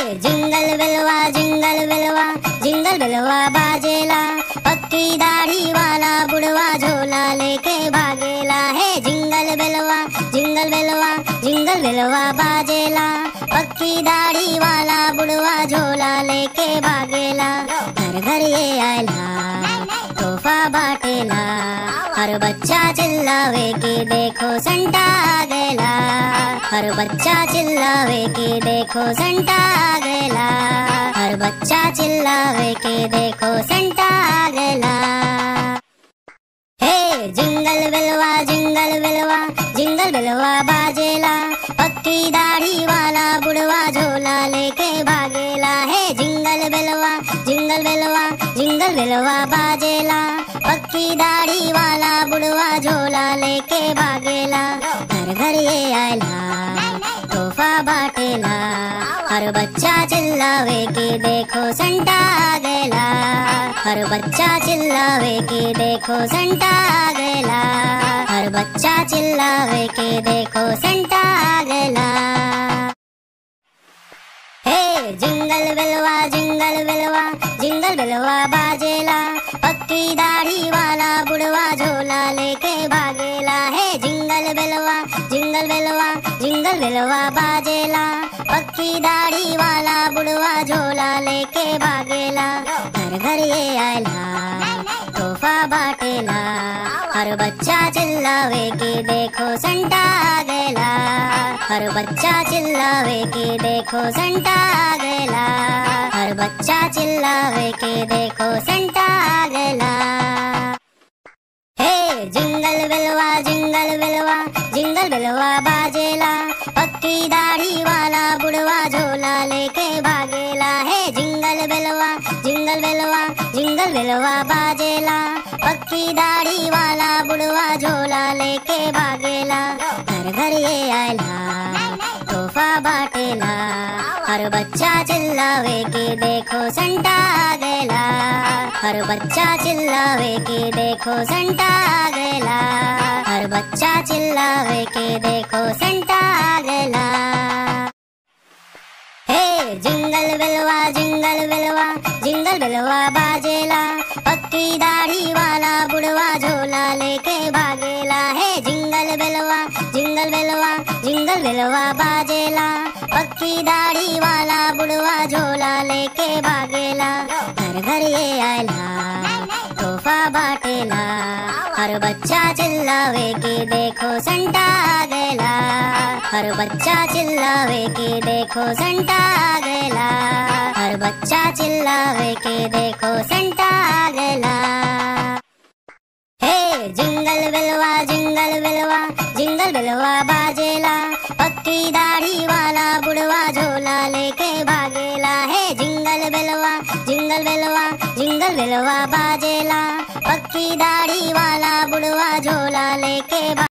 jingle बिलवा jingle बिलवा jingle बिलवा बाजेला पक्की दाढ़ी वाला बुढ़वा झोला लेके भागेला है जिंगल बिलवा जिंगल बिलवा जिंगल बिलवा बाजेला पक्की दाढ़ी वाला बुढ़वा झोला लेके भागेला घर घर ये आयला तोहफा बाटेला हर बच्चा चिल्लावे कि देखो संता आ गैला हर बच्चा चिल्लावे कि देखो संता आ गैला हर बच्चा चिल्लावे कि देखो संता आ गैला हे जिंगल बिलवा जिंगल बिलवा जिंगल बिलवा बाजेला पक्की दाढ़ी वाला बुढ़वा झोला लेके भागेला है जिंगल बिलवा जिंगल बिलवा जिंगल बिलवा बाजेला पक्की दाढ़ी वाला बुढ़वा झोला लेके भागेला घर घर ये आयला तोहफा बाटेला हर बच्चा चिल्लावे कि देखो संता आ गैला हर बच्चा चिल्लावे कि देखो संता आ गैला हर बच्चा चिल्लावे कि देखो संता आ गैला हे जिंगल बिलवा जिंगल बिलवा जिंगल बिलवा बाजेला पक्की दाढ़ी वाला बुढ़वा झोला लेके भागेला है जिंगल बिलवा जिंगल बिलवा जिंगल बिलवा बाजेला पक्की दाढ़ी वाला बुढ़वा झोला लेके भागेला घर घर ये आयला तोहफा बाटेला हर बच्चा चिल्लावे कि देखो संता आ गैला हर बच्चा चिल्लावे कि देखो संता आ गैला हर बच्चा चिल्लावे कि देखो संता आ गैला हे जिंगल बिलवा जिंगल बिलवा जिंगल बिलवा बाजेला पक्की दाढ़ी वाला बुढ़वा झोला लेके भागेला है जिंगल बिलवा जिंगल बिलवा जिंगल बिलवा बाजेला पक्की दाढ़ी वाला बुढ़वा झोला लेके भागेला घर घर ये आयला तोहफा बाटेला हर बच्चा चिल्लावे कि देखो संता आ गैला हर बच्चा चिल्लावे कि देखो संता आ गैला हर बच्चा चिल्लावे कि देखो संता आ गैला हे जिंगल बिलवा जिंगल बिलवा जिंगल बिलवा बाजेला पक्की दाढ़ी वाला बुढ़वा झोला लेके भागेला है जिंगल बिलवा जिंगल बिलवा जिंगल बिलवा बाजेला पक्की दाढ़ी वाला बुढ़वा झोला लेके भागेला घर घर ये आयला तोहफा बाटेला हर बच्चा चिल्लावे कि देखो संता आ गैला हर बच्चा चिल्लावे कि देखो संता आ गैला हर बच्चा चिल्लावे कि देखो संता आ गैला हे जिंगल बिलवा जिंगल बिलवा जिंगल बिलवा बाजेला पक्की दाढ़ी वाला बुढ़वा झोला लेके भागेला है जिंगल बिलवा जिंगल बिलवा जिंगल बिलवा बाजेला पक्की दाढ़ी वाला बुढ़वा झोला लेके